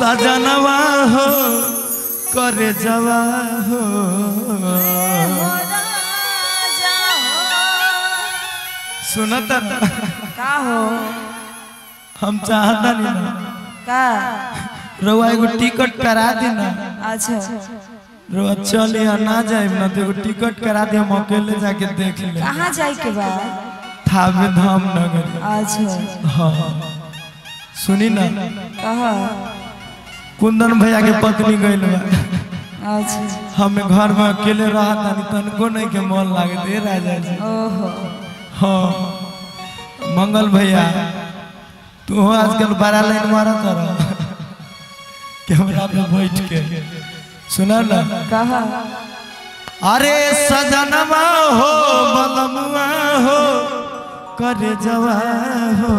सजनवा हो करे जवा हो सुनता का हो हम चाहता नहीं ना का रउआ एगो टिकट करा दी ना अच्छा रउआ चल या ना जाए ना तो एगो टिकट करा दी हम अकेले जाके देख ले कहाँ जाए के बा थावे धाम नगर अच्छा हाँ सुनी ना कहा कुंदन भैया के पत्नी गइल बा अच्छा हम घर में अकेले रहा तानी तनको नहीं के मन लागे दे राजा जी ओहो हाँ मंगल भैया तू हो आजकल बड़ा लाइन मारा तर कैमरा पे बैठ के सुना ना कहा अरे सजनवा हो बलमुआ हो करे जवा हो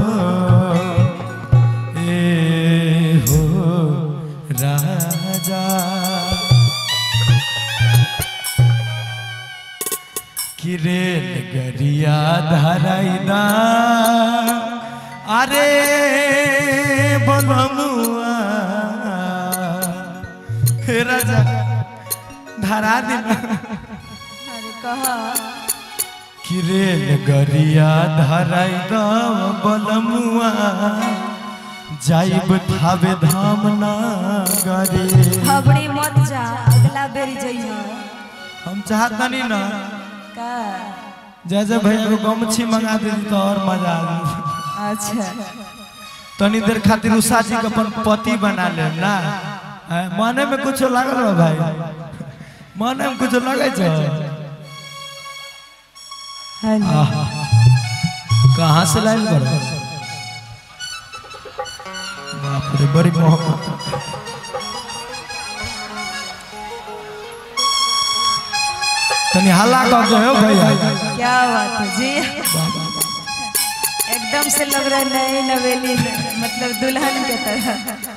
ए हो राजा किरेल गरिया धराइदा अरे बलमुआ हे राजा धरा देना अरे कहा किरेल गरिया धराई दम बलमुआ जाइब थावे धाम ना गरे खबरी मत जा अगला बेरी जइहा हम चाहता नहीं ना का जैसे भैया को गमछी मंगा दे तो और मजा आ जाए अच्छा तनी देर खातिर उषा जी के अपन पति बना ले ना हैं, मने में कुछ लागल बा भाई मने में कुछ लगे छै है ना आहा। कहाँ से लाइन कर बाप रे बड़ी मोहब्बत तनी हल्ला कर दो भैया क्या बात है जी एकदम से लग रहा है नई नवेली मतलब दुल्हन के तरह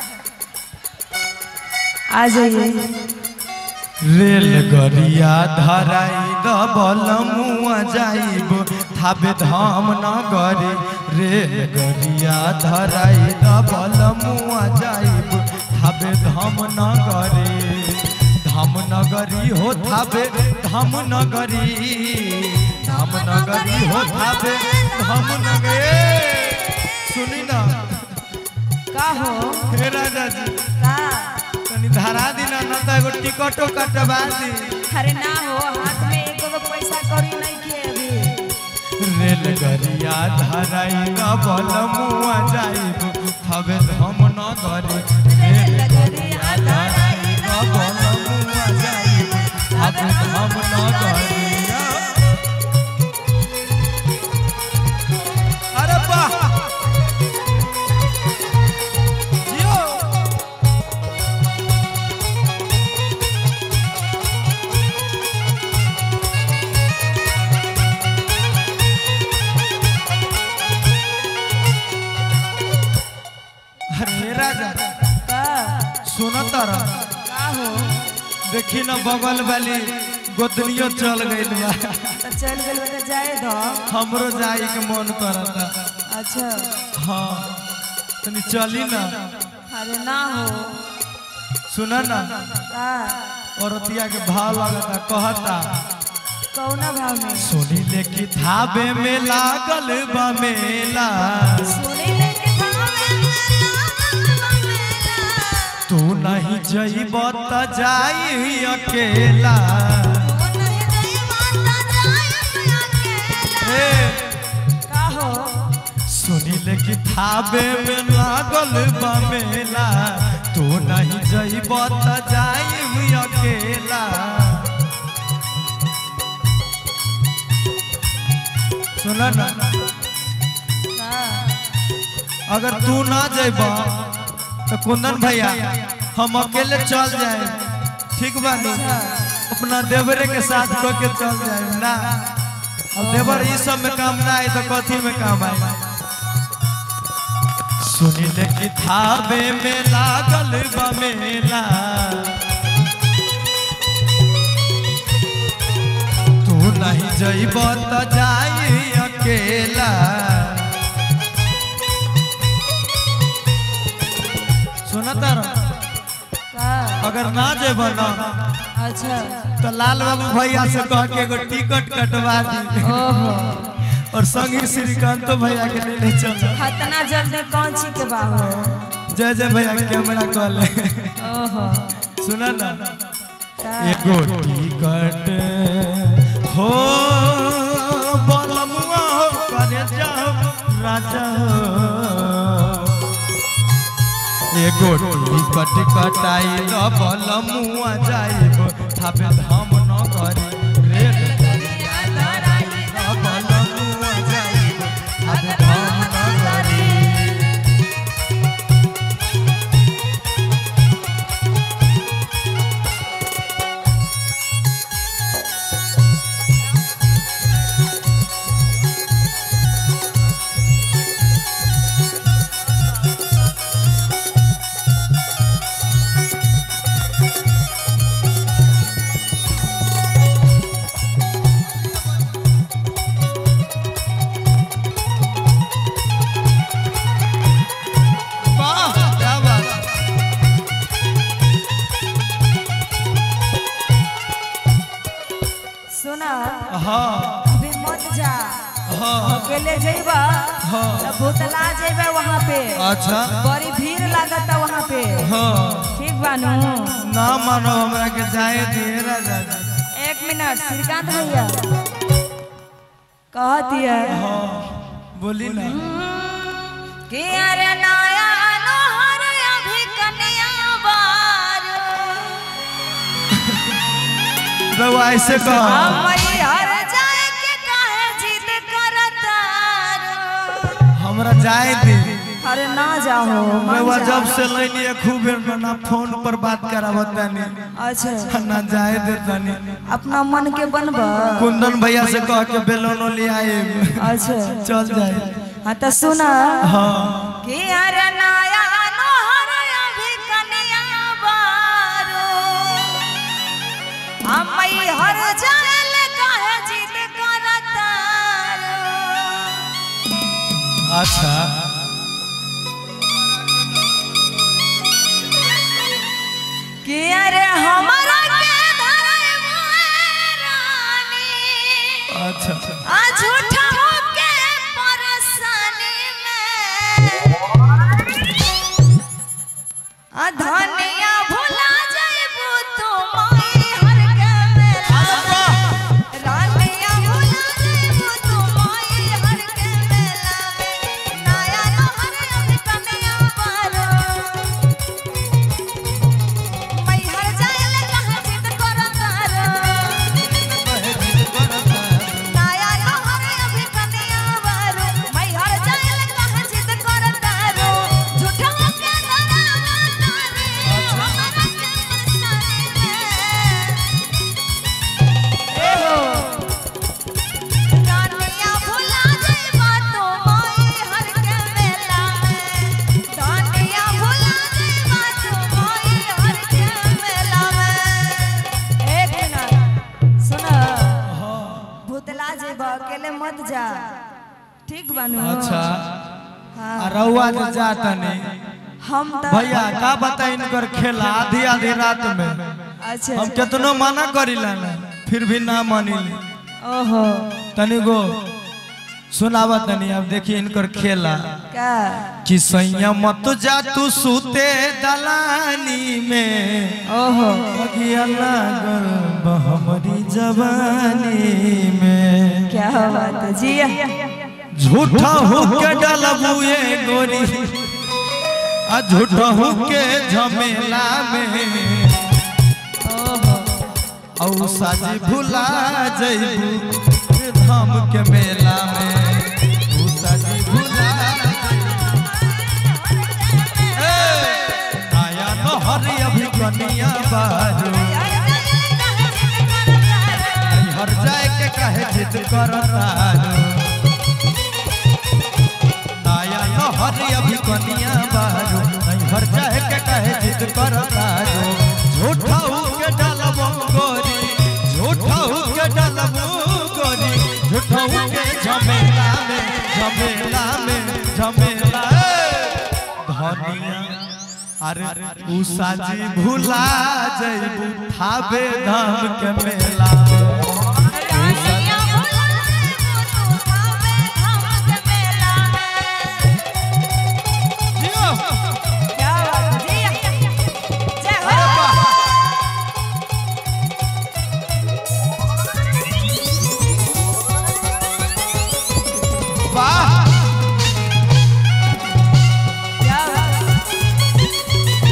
आ जाइए रेल गरिया धराई दबल मुआ जाइब थाबे धाम न गरे रेल गरिया धराई दबल मुआ जाइब थाबे धाम न गरे धाम नगरी हो थाबे धाम नगरी धाम नगरी हो थाबे धाम नगरी सुनी ना का हो हे राजा जी का तनी धरा दिना न त एगो टिकटो कटवा दी अरे ना हो हाथ में एक गो पैसा कौड़ी नहीं के अभी रेलगरिया धराई न बल मुआ जाइब हवे हम न गरे रेलगरिया धराई न बल मुआ जाइब हवे हम न गरे अरे वाह जियो अरे राजा का सुनो तारा का हो देखी ना बगल वाली गोदनियो चल गइल बा तो चल गल बता जाए दो हमरो जाई के मन करता अच्छा हाँ तनी चली ना अरे ना हो सुना ना का औरतिया के भाव लगता कहता कौना भाव में सुनी ले कि थाबे में लागल बा मेला सुने लेके तू नहीं जइब त जाई अकेला ए, का हो सुनी ले कि थाबे में लागल बा मेला तू नहीं जइब त जाई अकेला सुना ना का अगर तू ना जइब तो कुंदन भैया हम अकेले चल जाए ठीक बा नु? अपना देवरे के साथ को के चल जाए ना अब देवर ई सब में काम ना आए तो कथी में काम आए सुनी ले कि थाबे में लागल बा मेला तू नहीं जइब त जाई अकेला सुन सुनता रह का अगर ना जेब ना अच्छा तो लाल बाबू भैया से कह के एगो टिकट कटवा दी ओहो और संगी श्रीकांत भैया के ले ले चल इतना जल्दी कौन ची के बाबू जय जय भैया कैमरा कॉल ओहो सुना ना का एगो टिकट हो बलमुआ हो करे जाओ राजा हो एगो टिकट कटाई ल बलमुआ जाइब थापे धाम न करी रे बलमुआ जाइब थापे धाम न करी वाह क्या बात सुना हाँ अभी मत जा हाँ अकेले जइबा हाँ। तो भूतला जइबा वहाँ पे अच्छा बड़ी भीड़ लागता वहाँ पे हाँ ठीक बानू ना मानो हमरा के जाए दिए राजा जी। एक मिनट श्रीकांत भैया कहती है हाँ बोली ना कि अरे नया नोहर अभी कन्या बार रवा ऐसे कह मैहर जाए के काहे जिद करतार हमरा जाए दी अरे ना जाओ मन रवा जा। जब से लेनी है खूब ना फोन पर बात करावत तानी अच्छा ना जाए दे तानी अपना मन के बनबा कुंदन भैया से कह के बेलोनो ले आए अच्छा चल जाए हाँ तो सुना हाँ कि अरे नया नोहर अभी कन्या बारो हम मैहर जाए काहे जिद करतार अच्छा कि अरे हमारा के धरे रानी अच्छा आ झूठा होके परेशानी में आ धनिया भुला जाइबू तू माई हर के मेला रानिया भुला जाइबू तू माई हर के मेला में नया नहर अभी कन्या बारो मैहर जाएले कहाँ जिद करतारो नया नहर अभी कन्या बारो मैहर जाएले कहाँ जिद करतारो झूठा के डरावा तारे हमरा के मस्तानी में ए हो रानिया भुला जाइबा तो माई हर के मेला में रानिया भुला जाइबा तो माई हर के मेला में एक मिनट सुन भूतला जाइबा अकेले मत जा ठीक बानू अच्छा हाँ आ रउआ जे जाता नहीं हम तो भैया का बता इनकर खेला आधी आधी रात में अच्छा हम कितनो मना करिला ना फिर भी ना मानिली ओहो तनी गो सुनावा तनी अब देखिए इनकर खेला का कि सैया मत जा तू सूते दलानी में ओहो अगिया लागल बा हमरी जवानी में क्या बात है जी झूठा हो के डलबू ये गोरी आ झूठा हो के झमेला में ओहो औ साजी भुला जइबू धाम के मेला में औ साजी भुला ए, नया नहर अभी कनिया बारू हर जाए के कहे जिद करतारू नया नहर अभी कनिया बारू हर जाए के कहे जिद करतारू झूठा हो के डलबो गोरी झूठा हो के डलबो गोरी झूठा हो के झमेला में झमेला में झमेला ए, धनिया अरे उ साजी भुला जइबू थाबे धाम के मेला रानिया भुला देबो तू थावे धाम के मेला में क्या बात जी जय हो वाह क्या बात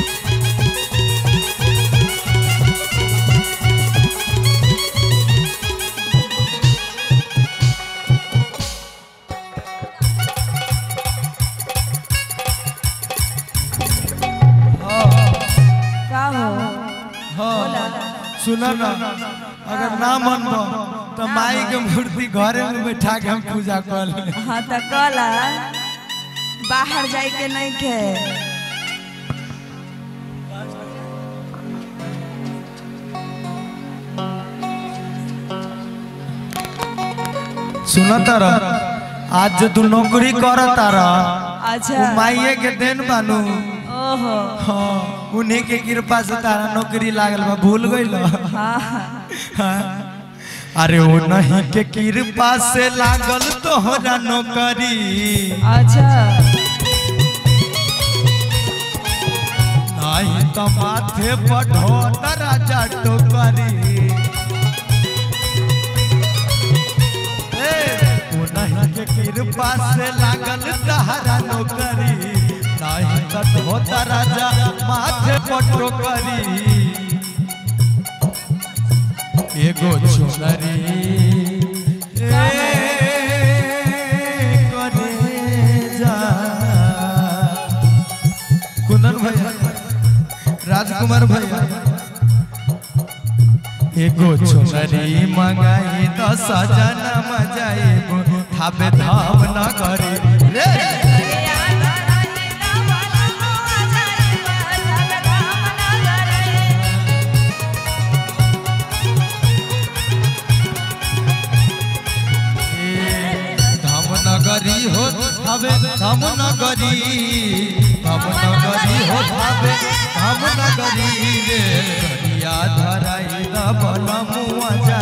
का हो हाँ सुनो ना अगर ना मनबो तो माई के मूर्ति घरे में बैठा के हम पूजा कर ले हाँ तो कला बाहर जाए के नहीं के सुनो तारा आज जो तू नौकरी कर तारा अच्छा माइये के देन बानू ओहो हाँ उन्हीं के कृपा से तारा नौकरी लागल बा भूल गइल हाँ हाँ। अरे वो नहीं के कृपा से लागल तोहरा नौकरी अच्छा नहीं तो माथे बढ़ो राजा टोकरी ए, वो नहीं के कृपा से लागल तहरा नौकरी नहीं तो धोता राजा माथे पर टोकरी एगो चुनरी ए करेजा। कुंदन भैया राजकुमार भैया एगो चुनरी मंगाई दस जनम जाएगो थाबे धाम न करे रे धाम नगरी हो थाबे धाम नगरी धाम नगरी हो थाबे धाम नगरी रे करिया धराई दबल मुआ जा